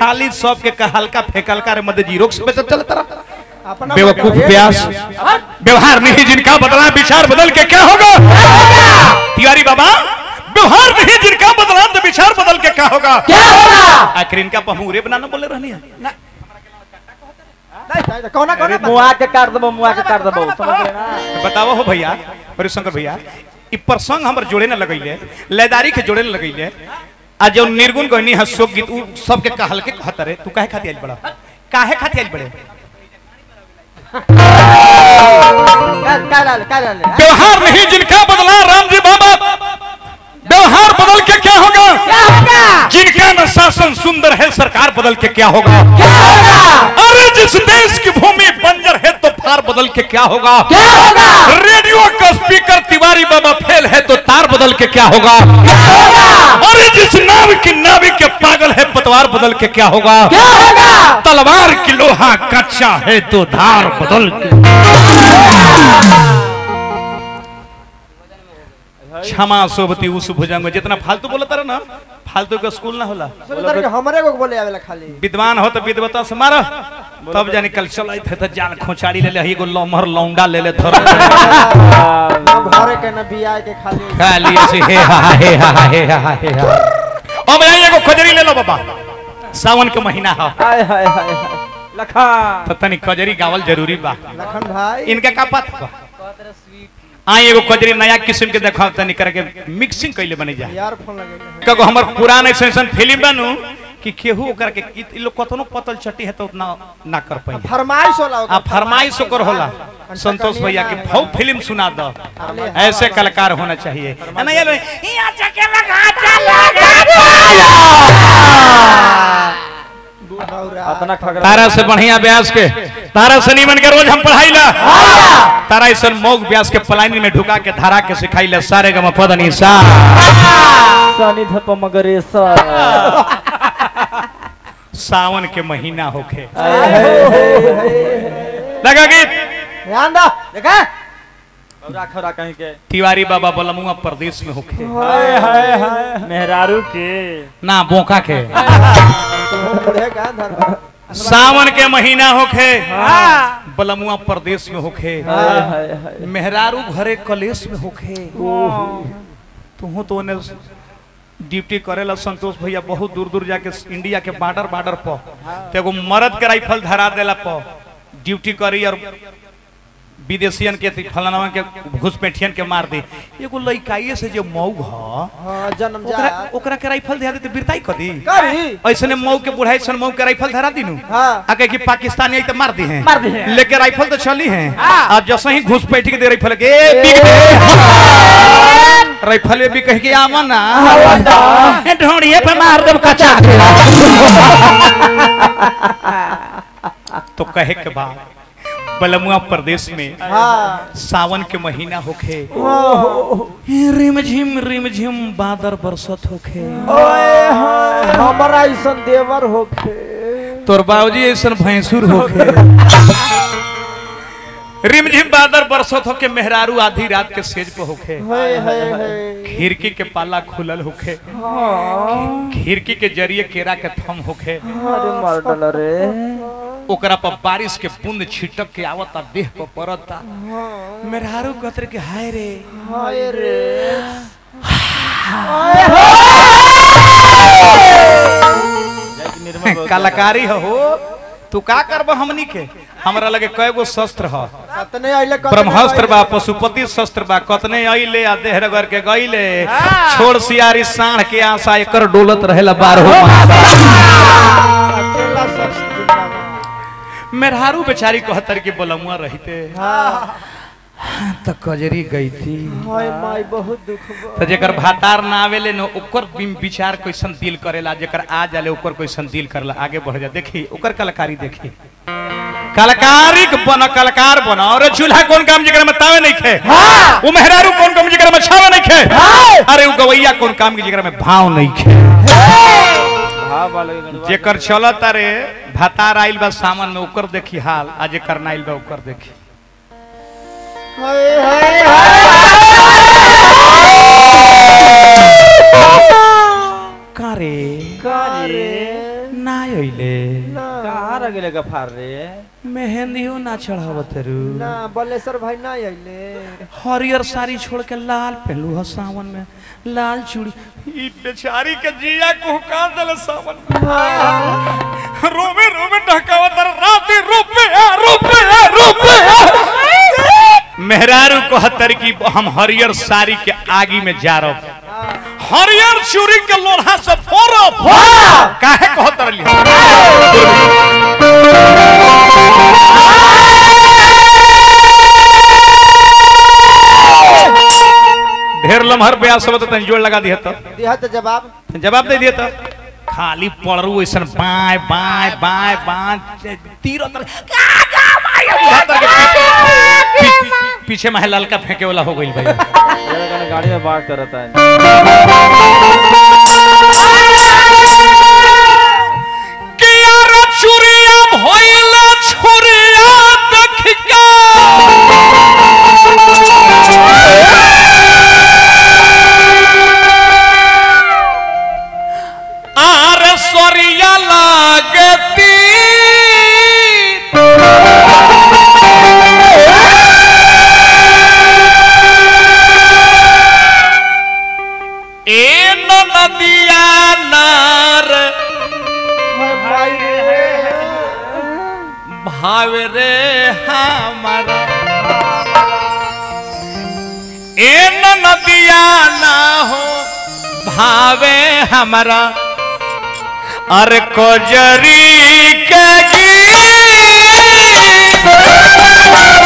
खाली सब के का हल्का फेकलका रे मध्य जीरो से बेचत चलत रहा अपना बेवकूफ बताओ, ये प्यास भैया। व्यवहार नहीं जिनका बदला विचार बदल के क्या होगा तिवारी बाबा व्यवहार नहीं जिनका बदला तो विचार बदल के क्या होगा क्या होगा आखिर इनका पहमुरे बनाना बोले रहनी है नहीं, नहीं, कौना कौना मुआ के काट देबो मुआ के काट देबो समझ रहे ना बताओ हो भैया हरिशंकर भैया ई प्रसंग हमर जोड़े न लगैले लयदारी के जोड़े न लगैले आ जो निर्गुण गहनी है शोक गीत उ सबके कहल के कहत रे तू काहे खाती आइल बड़ा काहे खाती आइल बड़े का का डाल का डाल व्यवहार नहीं जिनका बदला राम जी बाबा व्यवहार बदल के क्या होगा क्या होगा जिनका न शासन सुंदर है सरकार बदल के क्या होगा क्या होगा अरे जिस देश की भूमि बंजर है तो फार बदल के क्या होगा क्या होगा रेडियो का स्पीकर तिवारी बाबा फेल है तो तार बदल के क्या होगा क्या होगा अरे जिस नाव की नाविक के पागल है पतवार बदल के क्या होगा क्या होगा तलवार की लोहा कच्चा है तो धार बदल के क्षमा सोबती उस भुजंग जितना फालतू बोलता रहा ना फालतू का स्कूल ना होला सुन तारे के हमरे को बोले आवेला खाली विद्वान हो तो विद्वता से मारो तब जानी कल चल थे तो जान खोचाड़ी ले ले एगो लमहर लौंडा ले ले धर ना भरे के ना बिया के खाली खाली ऐसे हे हा हा, हे हा हा, हे हा हा, हे हा अब यहाँ एगो खजरी ले लो बाबा सावन के महीना है हाय हाय हाय हाय लखा तो तनी खजरी गावल जरूरी बा लखन भाई इनका का पता बा आई एगो खजरी नया किस्म के देखा तनी करके मिक्सिंग कैले बनी जा यार फोन लगे कगो हमर पुरान ऐसा ऐसा फिल्म बनू कि केहू ओकर के इ इ लोग कतनो पतल चट्टी है तो उतना ना कर पाई फरमाइश होला आ फरमाइश ओकर होला संतोष भैया के भाव फिल्म सुना दो ऐसे कलाकार होना चाहिए है ना ये लो, यहाँ जाके लगा अपना खगड़ा तारा से बढ़िया व्यास के तारा से नीमन के रोज हम पढ़ाई ला तारा ऐसा मौग व्यास के पलायनी में ढुका के धारा के सिखाई ला सारे गम पदनी सा सनी धप मगरे सर सावन के महीना होखे हाय हाय हाय लगा गीत ध्यान दो देखा राख रहा कहीं के तिवारी बाबा बलमुआ प्रदेश में होखे हाय हाय हाय मेहरारू के ना बोका के बूढ़े का धर सावन के महीना होखे बलमुआ प्रदेश में होखे हाय हाय हाय मेहरारू घरे कलेश में होखे तू तो ने ड्यूटी करेला संतोष भैया बहुत दूर दूर जाके इंडिया के बॉर्डर बॉर्डर पर तो एगो मर्द के राइफल धरा देला पर ड्यूटी करी और विदेशियन के ती- फलाना के घुसपैठियन के मार दी एगो लइकाइए से जो मऊ ह हां जन्म ओकरा जा ओकरा के राइफल धरा देते बिरताई कदी करी ऐसने मऊ के बुढ़ाई सन मऊ के राइफल धरा दीनू हां आके कि पाकिस्तानी आई तो मार दी हैं मार दी हैं। लेके राइफल तो चली हैं हाँ। अब जैसे ही घुस बैठ के दे राइफल के ए, बिक दे। राइफल भी कह के आवा ना ए, ढोड़िए पे मार देब कचा तो कहे के बाद बलमुआ प्रदेश में हां सावन के महीना होखे रिम झिम रिम झिम बादर बरसत होखे ओए हाय हमरा ऐसन देवर होखे तोर बाबूजी ऐसन भैंसुर होखे रिमझिम बादर बरसत होके मेहरारू आधी रात के सेज पे होखे हाय हाय हाय खिड़की के पाला खुलल होखे खिड़की के जरिए केरा के थम होखे अरे मार डाल रे ओकरा पर बारिश के बूंद छिटक के आवता देह पर पड़ता मेहरारू कहते कि हाय रे हाय रे निर्मल बाबू। कलाकारी हो तू का करब हमनी के हमरा लगे कय गो शस्त्र ह कतने आइले कतने ब्रह्मास्त्र बा आइले। पशुपति शस्त्र बा कतने अइले आ देहर कर के गइले छोड़ सियारी साढ़ के आशा एकर डोलत रहेला बारहो मासा अकेला शख्स जिंदाबाद। मेहरारू बेचारी कहतर के बोलमुआ रहते हाँ त कजरी गई थी हाय माई बहुत दुख बा तो जेकर भातार ना आवेले न ओकर बिम- विचार कैसन दिल करेला जेकर आ जाले ओकर कैसन दिल करेला आगे बढ़ जा देखी ओकर कलाकारी देखी कलाकारी के बन कलाकार बन और चूल्हा कौन काम जेकर में तावे नहीं खे वो मेहरारू कौन काम जेकर में छावे नहीं खे अरे वो गवैया कौन काम के जेकर में भाव नहीं खे हाँ वाला के गणवा। जेकर चलत अरे भातार आइल बा सामान में ओकर देखी हाल आ जेकर ना आइल बा ओकर देखी हाय हाय का रे हाय रे ना अइले ना कहाँ रह गेले गफार रे मेहंदियो ना चढ़ावत रू ना बलेश्वर भाई ना आइले हरियर साड़ी छोड़ के लाल पहलू है सावन में लाल चूड़ी ई बेचारी के जिया को का दल सावन में रोवे रोवे ढकावत राती रोपे रोपे रोपे मेहरारू को हतर की हम हरियर साड़ी के आगी में जा रहे हरियर चूड़ी के लोढ़ा से फोड़ब काहे कहत रहली ढेर लम्हर ब्यास सब तन जोड़ लगा दिया तो दिया तो जवाब जवाब दे दिया तो खाली पड़रू ऐसन बाय बाय बाय बाय तीर अंदर पीछे में ललका फेंके वाला हो गई भाई ये लोगन गाड़ी में बात करता है कियार चुरिया भइल छुरिया देख के आर सरिया लागती ए नदिया नार भाई रे भाव रे हमारा ए नदिया ना हो भावे हमारा अरे कोजरी के गीत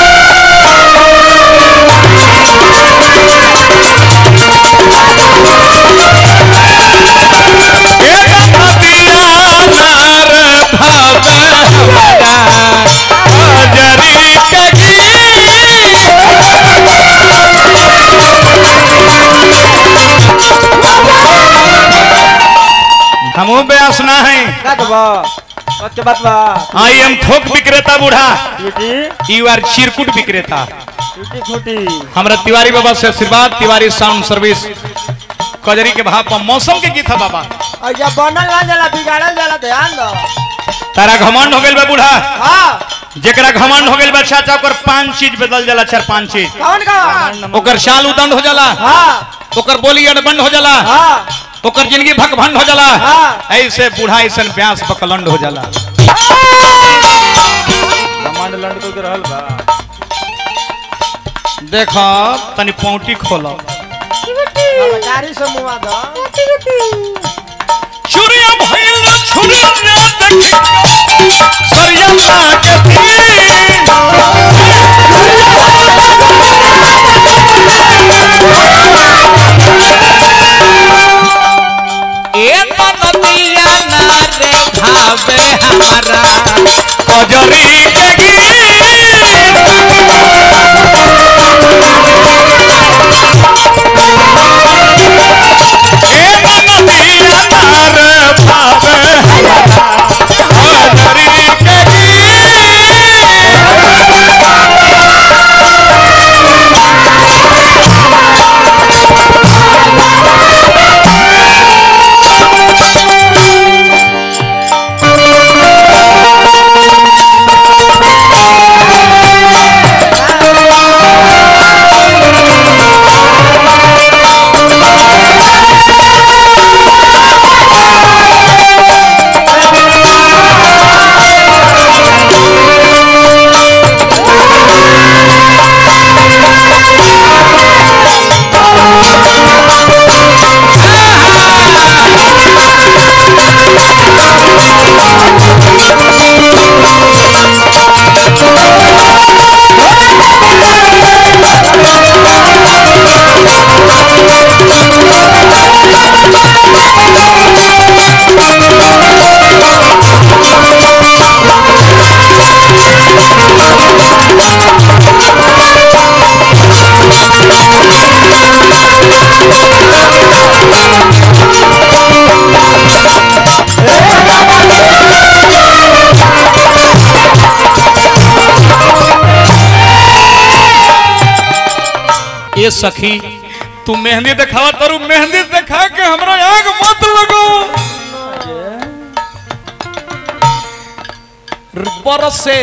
हमू ब्यास ना है का दबा बच्चे बात बा आई एम थोक विक्रेता बूढ़ा टूटी यू आर चिरकुट विक्रेता टूटी फूटी हमरा तिवारी बाबा से आशीर्वाद तिवारी साउंड सर्विस कजरी के भाव पर मौसम के गीत है बाबा और जब बनल ना जाला बिगाड़ल जाला ध्यान दो तारा घमंड हो गेल बा बूढ़ा हाँ जेकरा घमंड हो गेल बा चाचा ओकर पांच चीज बदल जाला चार पांच चीज कौन कौन ओकर चाल उदंड हो जाला हाँ ओकर बोली अड़बंड हो जाला हाँ ओकर जिंदगी भकभंड हो जाला हाँ। ऐसे बूढ़ा ऐसन ब्यास बकलंड हो जाला कमांड लंड को रहल बा देखो तनी पौटी खोलो गाड़ी से मुआ दो चुरिया भइल छुरिया देख सरिया लागे ए नदिया ना रे भावे हमारा कजरी के ये सखी तू मेहंदी दिखावा तारू मेहंदी दिखा के हमरा आग मत लगो बरसे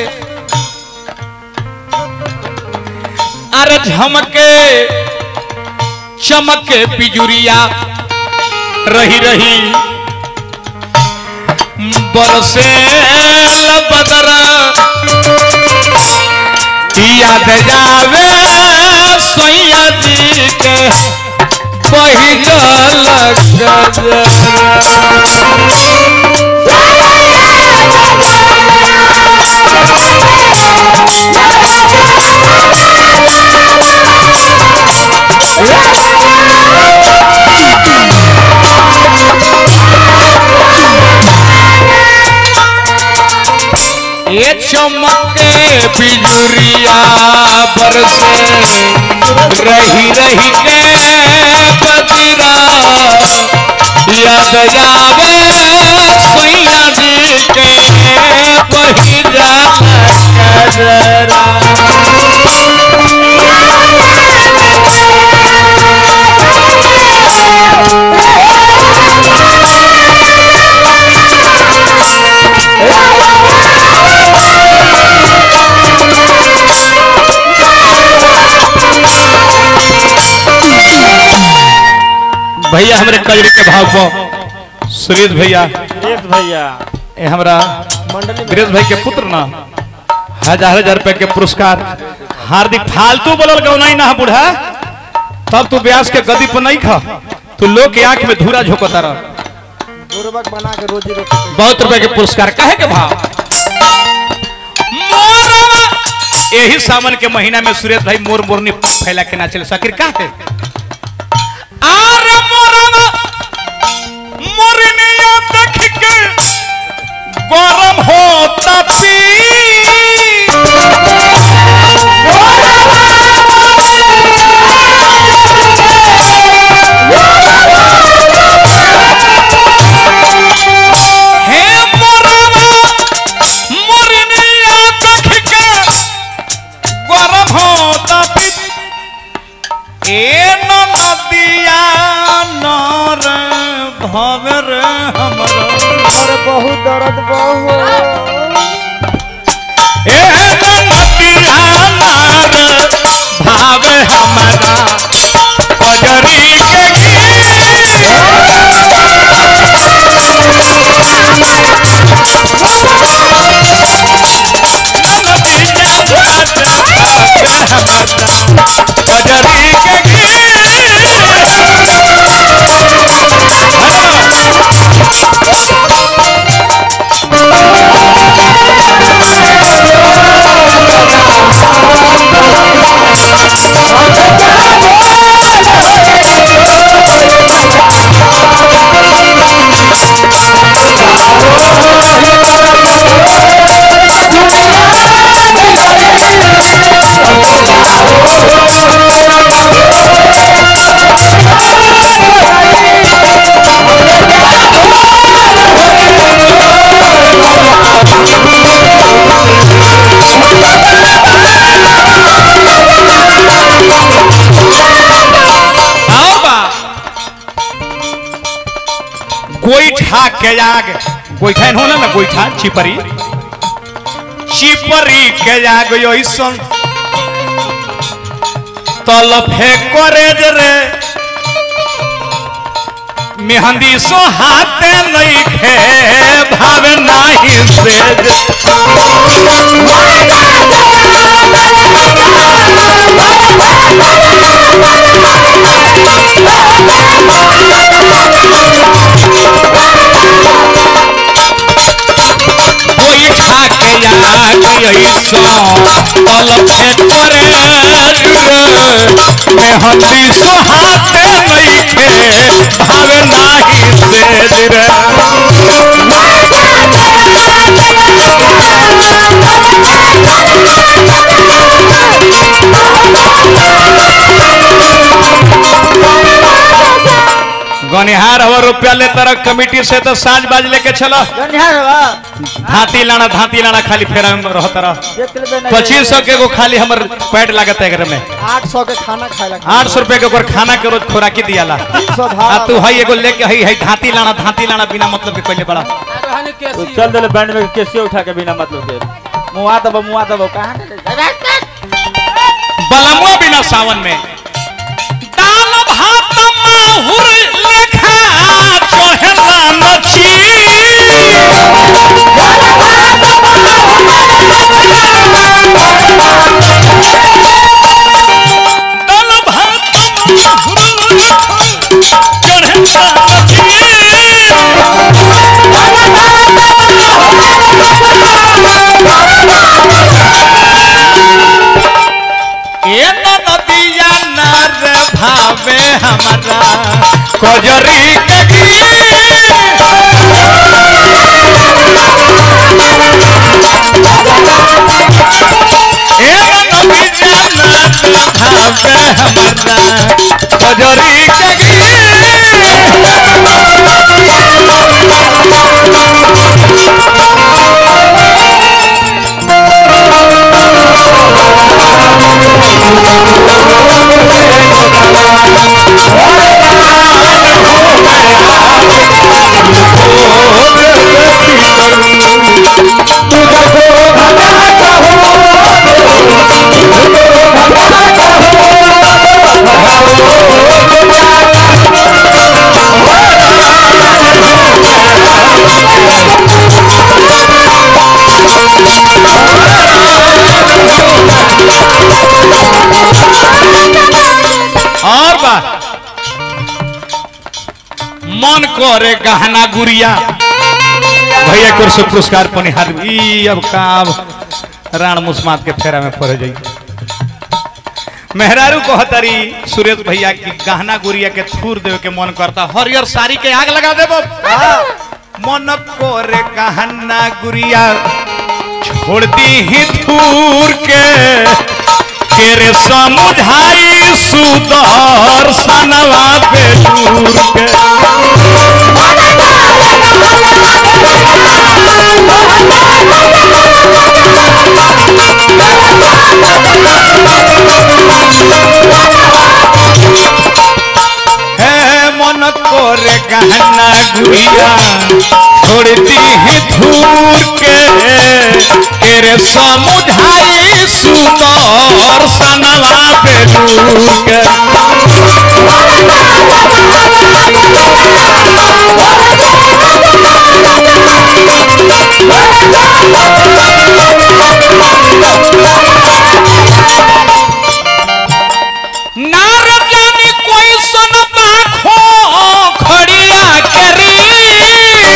अरे झमके चमके बिजुरिया रही रही बरसे बदर याद जावे सैया जी के पहिल ये चमके बिजुरिया बरसे रही रही के बजरा याद जावे सैया जी के पहिरा कजरा भैया हमरे कजरी के भाव पर सुरेश भैया सुरेश भैया ए हमरा मंडली में वीरेश भाई के पुत्र ना हजार हजार रुपए के पुरस्कार हार्दिक फालतू बोलल गौनाई ना बूढ़ा तब तू ब्यास के गदी पर नहीं खा तू लोग के आंख में धूरा झोंकता रह बुर्बक बना के रोजी रोटी बहुत रुपए के पुरस्कार काहे के भाव मोरवा यही सावन के महीना में सुरेश भाई मोर मोरनी फैला के नाचल सकिर का है आरे मोरवा मोरनिया देख के गरम होता पी हे मोरवा मोरनिया देख के गरम होता पी ए नदिया नर भवर हमरो और बहुत दर्द बहुत ए नदिया नर भावे हमरा कजरी के कजरी के और बा गोईठा के आग गोईठा होना ना गोईठा चिपरी चिपरी के आग ऐसन तल फेंकोरे रे मेहंदी सो हाथे नहीं खे भावे नाही से कोई ठाके आग ऐसो तल फेंकोरे मेहंदी सो हाथे नहीं खे भावे नाही से रे गनिहार हवर रुपया ले तरह कमिटी से तो साज बाज लेके चलो गनिहार बा धाती लाना धाती लाना खाली फेरा में रहता रह देख लेबे नहीं पच्चीस सौ के एगो खाली हमर पैड लागत है एकरे में आठ सौ के खाना खाए लगा आठ सौ रुपए के ओकर खाना के रोज खोराकी दियाला तीन सौ आ भाड़ा तू हई एगो लेके हई हई धाती लाना धाती लाना बिना मतलब के पहले बड़ा तो चल दिले बैंड में केसियो उठा के बिना मतलब के मुआ दबो मुआ दबो कहां के ले बलमुआ बिना सावन में दाल भात माहुर लेखा चढ़ेला नची दाल भात माहुर लेखा चढ़ेला ए नदिया नर भावे हमारा कजरी कगी ए नदिया नर भावे हमारा कजरी कगी और बात मन करे गहना गुड़िया भैया को से पुरस्कार पनिहार ई अब का अब राण मुस्मात के फेरा में पड़ जाई मेहरारू को हतरी सुरेश भैया की गहना गुड़िया के थूर देवे के मन करता हरियर साड़ी के आग लगा देबो मन करे गहना गुड़िया छोड़ दी ही थूर के केरे समुझाई सुदर सनवा पे दूर के है मन कोरे गहना गुड़िया छोड़ती है धूर के केरे समुझाई सुदर सनवा पे दूर के नार जानी कोई सन बाखो खड़िया करी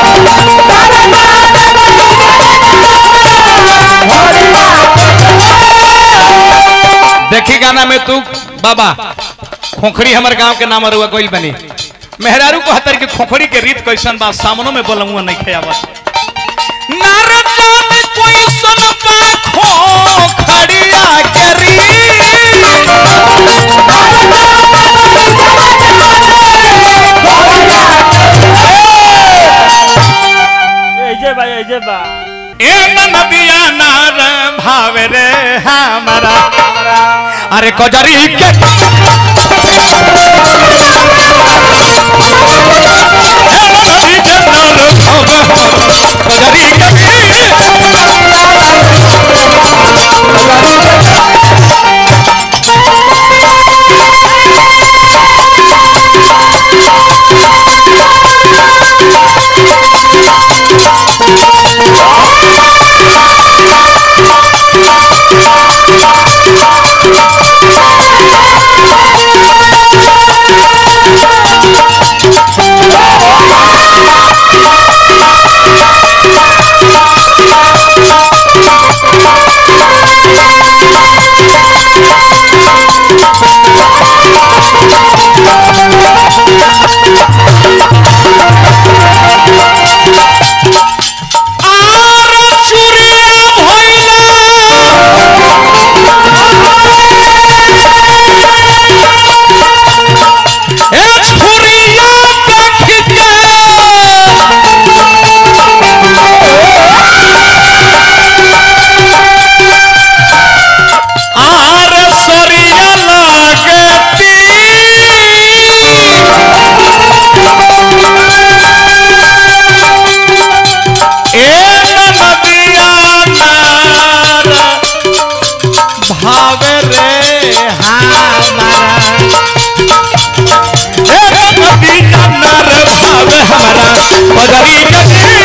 देखी गाना में तू बाबा खोखड़ी हमर गांव के नाम रुआ गोइल बनी मेहरारू को हतर के खोखड़ी के रीत कैसन बा सामनो में बोलमुआ नहीं खयावत नार जानी कोई सन बाखो खड़िया करी ए जे भाई ए जे बा ए नदिया नार भावे रे हमारा अरे कजरी के ए नदी के नार भावे कजरी के Thank बदरी जगे